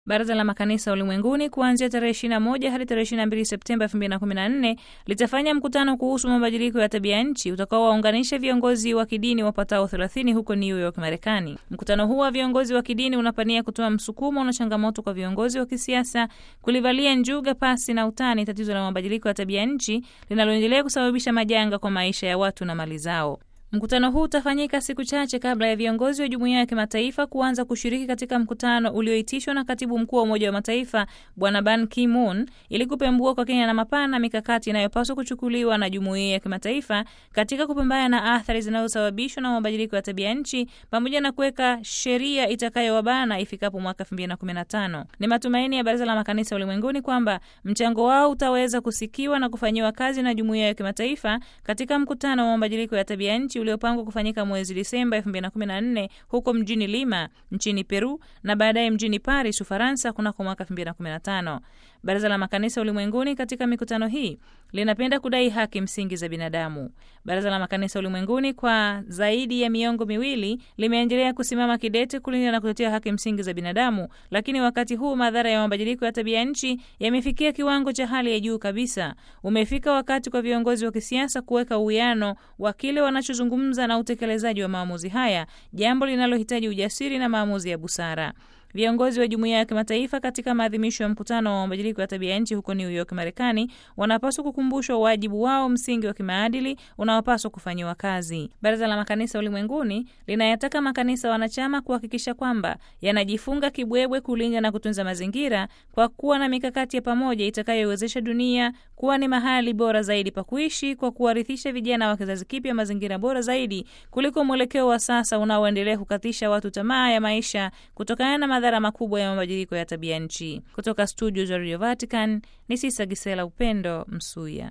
Baraza la Makanisa Ulimwenguni kuanzia tarehe 21 hadi tarehe 22 Septemba 2014 litafanya mkutano kuhusu mabadiliko ya tabia nchi utakaowaunganisha viongozi wa kidini wapatao 30 huko New York, Marekani. Mkutano huu wa viongozi wa kidini unapania kutoa msukumo na changamoto kwa viongozi wa kisiasa kulivalia njuga pasi na utani tatizo la mabadiliko ya tabia nchi linaloendelea kusababisha majanga kwa maisha ya watu na mali zao. Mkutano huu utafanyika siku chache kabla ya viongozi wa jumuiya ya kimataifa kuanza kushiriki katika mkutano ulioitishwa na katibu mkuu wa Umoja wa Mataifa Bwana Ban Ki-moon ili kupembua kwa kina na mapana mikakati inayopaswa kuchukuliwa na jumuiya ya kimataifa katika kupambana na athari zinazosababishwa na mabadiliko ya tabia nchi pamoja na kuweka sheria itakayowabana ifikapo mwaka 2015. Ni matumaini ya Baraza la Makanisa Ulimwenguni kwamba mchango wao utaweza kusikiwa na kufanyiwa kazi na jumuiya ya kimataifa katika mkutano wa mabadiliko ya tabia nchi uliopangwa kufanyika mwezi Disemba 2014 huko mjini Lima nchini Peru na baadaye mjini Paris, Ufaransa kunako mwaka 2015. Baraza la Makanisa Ulimwenguni katika mikutano hii linapenda kudai haki msingi za binadamu. Baraza la Makanisa Ulimwenguni kwa zaidi ya miongo miwili limeendelea kusimama kidete kulinda na kutetea haki msingi za binadamu, lakini wakati huu madhara ya mabadiliko ya tabia nchi yamefikia kiwango cha hali ya juu kabisa. Umefika wakati kwa viongozi wa kisiasa kuweka uwiano wa kile wanachozungumza na utekelezaji wa maamuzi haya, jambo linalohitaji ujasiri na maamuzi ya busara. Viongozi wa jumuiya ya kimataifa katika maadhimisho ya mkutano wa mabadiliko ya tabia nchi huko New York, Marekani, wanapaswa kukumbushwa wajibu wao msingi wa kimaadili unaopaswa kufanyiwa kazi. Baraza la Makanisa Ulimwenguni linayataka makanisa wanachama kuhakikisha kwamba yanajifunga kibwebwe kulinda na kutunza mazingira kwa kuwa na mikakati ya pamoja itakayowezesha dunia kuwa ni mahali bora zaidi pa kuishi, kwa kuwarithisha vijana wa kizazi kipya mazingira bora zaidi kuliko mwelekeo wa sasa unaoendelea kukatisha watu tamaa ya maisha kutokana na madhara makubwa ya mabadiliko ya tabia nchi. Kutoka studio za Radio Vatican ni Sisa Gisela Upendo Msuya.